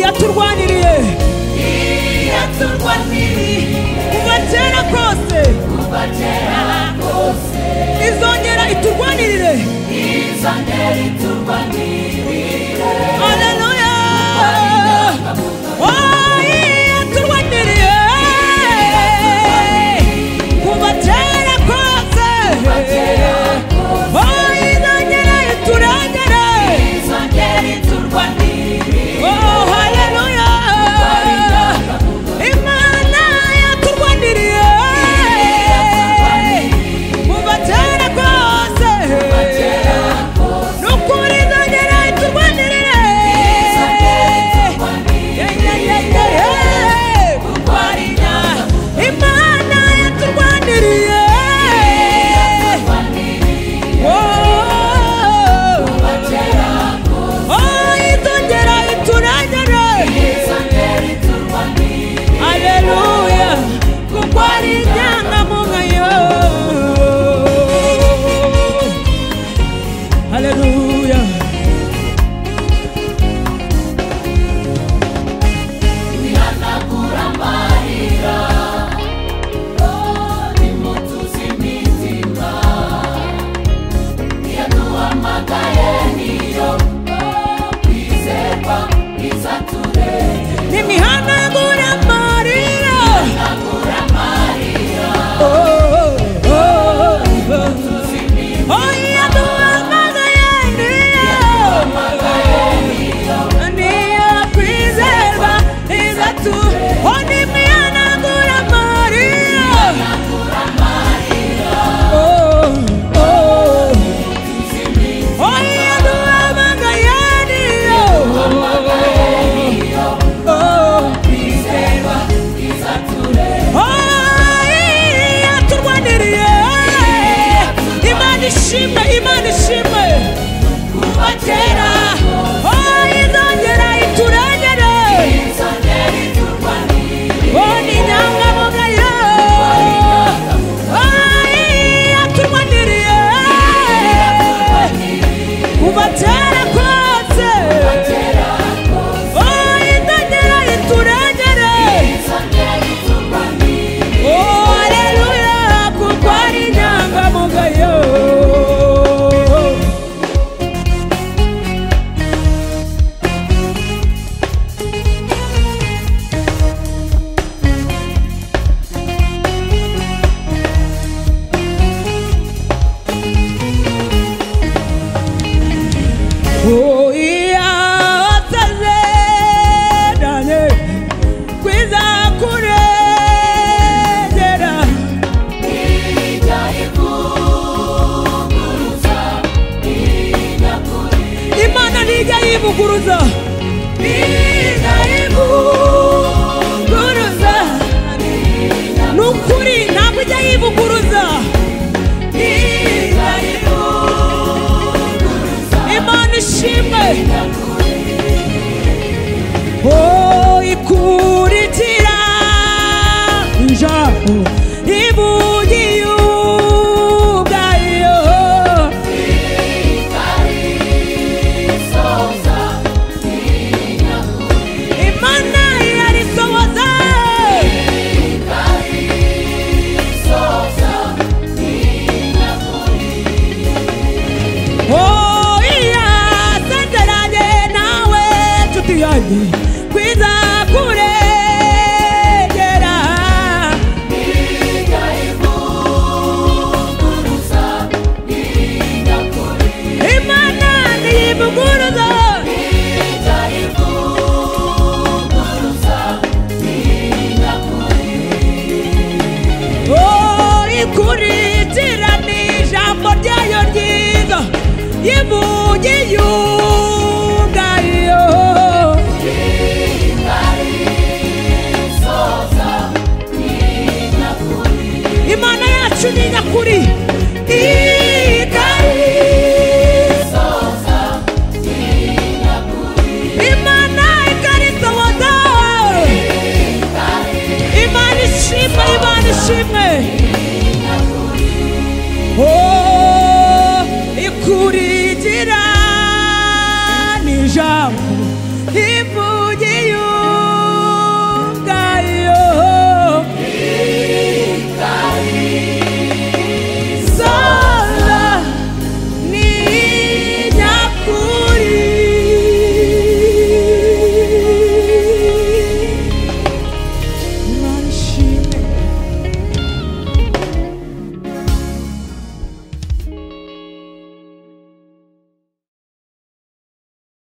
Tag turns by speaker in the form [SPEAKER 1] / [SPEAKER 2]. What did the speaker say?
[SPEAKER 1] yaturwaniriye
[SPEAKER 2] yaturwa n'ibihe
[SPEAKER 1] kuva kera kose
[SPEAKER 2] kuva kera kose
[SPEAKER 1] izongera iturwanirire
[SPEAKER 2] iza ngeri iturwa n'ibihe
[SPEAKER 1] aleluya Oh, yaturwaniriye kuva kera kose Oh, izongera iturengere
[SPEAKER 2] iza ngeri iturwa n'ibihe
[SPEAKER 1] Oh, haleluya imana yaturwaniriye kuva kera kose
[SPEAKER 2] kera kose
[SPEAKER 1] nukuri izongera
[SPEAKER 2] iza ngeri
[SPEAKER 1] iturwanirire
[SPEAKER 2] iturwa n'ibihe kuko ari inyangamugayo
[SPEAKER 1] imana yaturwaniriye
[SPEAKER 2] iturwa n'ibihe kuva kera kose
[SPEAKER 1] izongera iturengere
[SPEAKER 2] iza ngeri iturwa n'ibihe
[SPEAKER 1] aleluya kuko ari inyangamugayo aleluya
[SPEAKER 2] bihanagura amarira nimutuze imitima yaduhamagaye niyo kwizerwa izaturengera
[SPEAKER 1] n'imihanagura amarira
[SPEAKER 2] agura amarira
[SPEAKER 1] Oh, oh, oh, oh, oh.
[SPEAKER 2] tuzi imitima
[SPEAKER 1] Oya duhamagaye niyo niyo kwizerwa iza tu Oni mihanagura Mariya Oh, oh. Oya duhamagaye niyo Oh,
[SPEAKER 2] kwizerwa izaturengera
[SPEAKER 1] oya turwaniriye Imana ishimwe Imana ishimwe
[SPEAKER 2] kuva
[SPEAKER 1] kera
[SPEAKER 2] kera
[SPEAKER 1] oh izongera iturengere
[SPEAKER 2] iza ngeri iturwa n'ibihe
[SPEAKER 1] oh ni inyangamugayo oh yaturwaniriye kuva kera kose
[SPEAKER 2] kera kose
[SPEAKER 1] oh izongera iturengere
[SPEAKER 2] iza ngeri iturwa n'ibihe
[SPEAKER 1] oh haleluya kuko ari inyangamugayo Oh, yeah, oteze, Daniel. kwiza kurengera
[SPEAKER 2] Ijya ivuguruza ijya kure
[SPEAKER 1] imana ntijya yivuguruza
[SPEAKER 2] ijya ivuguruza
[SPEAKER 1] guruza ni ukuri ntabwo ijya yivuguruza
[SPEAKER 2] ijya ivuguruza
[SPEAKER 1] imana ishimwe
[SPEAKER 2] ijya kure
[SPEAKER 1] oh ikurikira njabo ibugiye ubwayo
[SPEAKER 2] ikarisoza ijya kure
[SPEAKER 1] imana yarisohoza
[SPEAKER 2] ikarisoza ijya kure
[SPEAKER 1] Oh iya senderanye nawe nshuti yanjye kwiza kurengera
[SPEAKER 2] ijya ivuguruza ijya kure
[SPEAKER 1] imana ntiyivuguruza
[SPEAKER 2] ijya ivuguruza ijya kure
[SPEAKER 1] oh ikurikira ni ijambo ryayo ryiza yivugiye ubwayo
[SPEAKER 2] ikarisoza ijya kure
[SPEAKER 1] imana yacu ni nyakuri
[SPEAKER 2] ikarisoza ijya kure
[SPEAKER 1] imana ikarisohoza imana ishimwe imana ishimwe
[SPEAKER 2] ijya kure
[SPEAKER 1] Oh, ikurikira ni ijambo